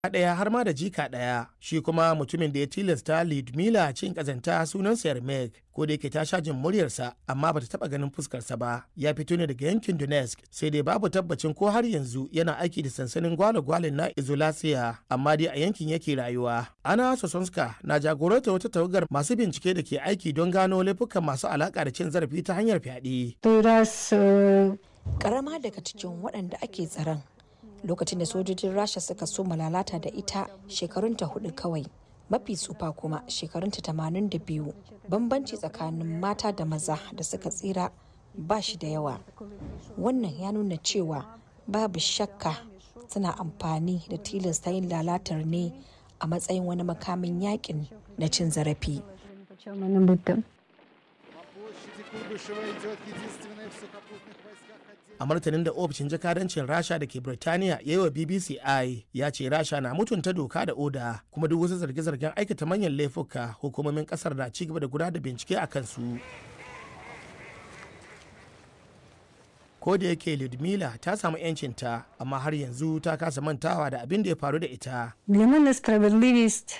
ɗaya har ma da jika ɗaya shi kuma mutumin da ya tilasta Lidmila cin ƙazanta sunansa Yermek ko da yake ta sha jin muryarsa amma bata taɓa ganin fuskarsa ba ya fito ne daga yankin Donetsk sai dai babu tabbacin ko har yanzu yana aiki da sansanin gwale-gwalen na Izolasiya amma dai a yankin yake rayuwa Ana Sosonska na jagoranta wata tawagar masu bincike da ke aiki don gano laifukan masu alaƙa da cin zarafi ta hanyar fyaɗe. Karama daga cikin waɗanda ake tsaron lokacin da sojojin rasha suka so lalata da ita shekarunta hudu kawai mafi tsufa kuma shekarunta tamanin da biyu bambanci tsakanin mata da maza da suka tsira ba shi da yawa wannan ya nuna cewa babu shakka suna amfani da tilasta yin lalatar ne a matsayin wani makamin yakin na cin zarafi a martanin da ofishin jakadancin rasha da ke birtaniya ya yi wa bbc i ya ce rasha na mutunta doka da oda kuma duk wasu zarge-zargen aikata manyan laifuka hukumomin kasar na ci gaba da gudanar da bincike a kansu ko da yake Ludmila ta samu 'yancinta amma har yanzu ta kasa mantawa da abin da ya faru da ita.